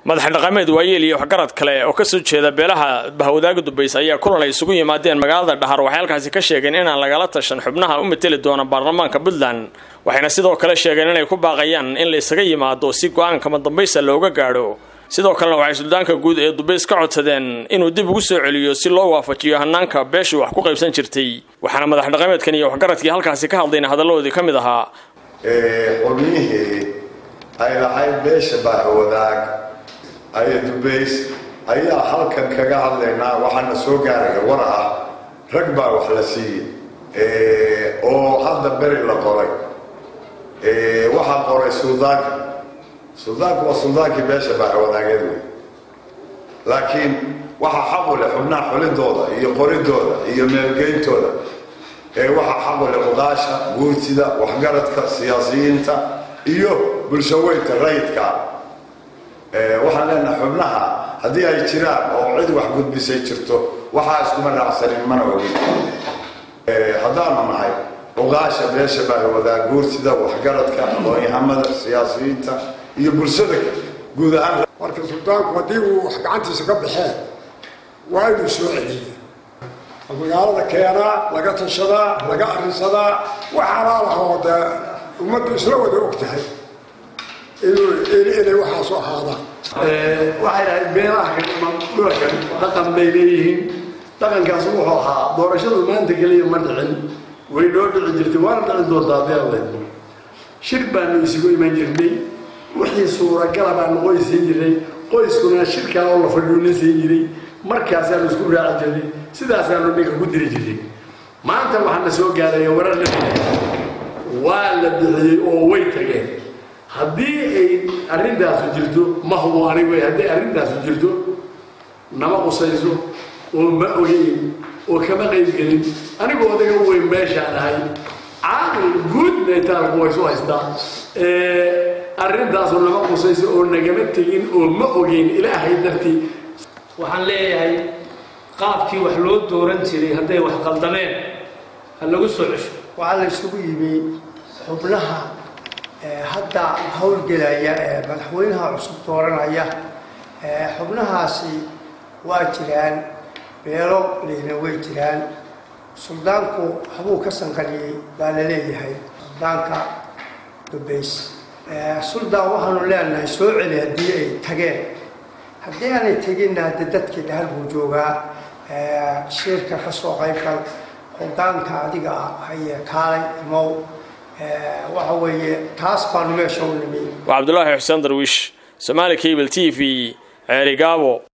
madax dhaqameed waayeel iyo waxgarad kale oo kasoo jeeda beelaha bahwadaaga dubays ayaa kulan ay isugu yimaadeen magaalada dhahar waxay halkaasi ka sheegeen inaan lagala tashan xubnaha u mateli doona baarlamaanka puntland waxayna sidoo kale sheegeen inay ku baaqayaan in la isaga yimaado si go-aankama dambaysa looga gaadho sidoo kalena waxay suldaanka guud ee dubays ka codsadeen inuu dib ugu soo celiyo si loo waafajiyo hanaanka beeshii wax ku qaybsan jirtay waxaana madax dhaqameedkan iyo waxgaradkii halkaasi ka hadlayna hadalladoodii ka mid ahaa xubnihii ay lahayd beesha bahwadaag aya dubays ayaa halkan kaga hadlaynaa waxaana soo gaaraya war ah rag baa wax la siiyey oo hadda beri la qoray waxaa qoray suldaanka suldaanku waa suldaankii beesha bahwadaageed wey laakiin waxaa xaqu leh xubnaha xulidooda iyo qoridooda iyo meelgeyntooda waxaa xaqu leh uqaasha guurtida waxgaradka siyaasiyiinta iyo bulshaweynta rayidka waxaan leenahay xubnaha haddii ay jiraan oo cid wax gudbisay jirto waxaa iskuma raacsanin mana ogin haddaanu nahay uqaasha beesha bahwadaa guurtida waxgaradka aqoon-yahamada siyaasiyiinta iyo bulshada guud ahaan marka suldaanku haddii uu wax gacantiisa ka baxeen waa inuu soo celiya magaalada keenaa laga tashadaa laga arinsadaa wax alaalaho dee ummaddu isla wada og tahay inay waxaasu ahaadaan waxay dhahayd beelaha dhulkan dhaqan bay leeyihiin dhaqankaas wuxuu ahaa doorashadu maanta keliya ma dhicin way noo dhici jirtay waana dhicin doontaa beeled shir baanu isugu iman jirnay wixii suuragala baanu qoys siin jirnay qoyskuna shirkaa oo la fadhuuna siin jiray markaasaanu isku raaci jirnay sidaasaanu ninka ku diri jirnay maanta waxaana soo gaaraya warar la waa la bixiyey oo way tageen haddii ay arrintaasu jirto ma hubo anigu haddii arrintaasu jirto nama qusayso oo ma ogeyn oo kama qayb gelin anigu odaga weyn meeshaan ahay caaqil guud maytaalku way su haystaa arrintaasu nama qusayso oo nagama tegin oo ma ogeyn ilaahay dartii waxaan leeyahay qaabkii wax loo dooran jiray hadday wax qaldameen ha lagu soo cesho waxaa la isugu yimi xubnaha hadda howlgelaya ee madaxweynaha cusub dooranaya xubnahaasi waa jiraan beelo leyna way jiraan suldaanku habuu ka sanqaliyey baa la leeyahay suldaanka dubays suldaan waxaanu leenahay soo celi haddii ay tageen haddii aanay teginna hadde dadkii dhahal buu joogaa shirka ka soo qaybgal hogaanka adiga haye kaalay imow waxa weeye taas baanu meesha u nimi waa cabdulaahi xuseen darwiish somaali cable t v ceerigaabo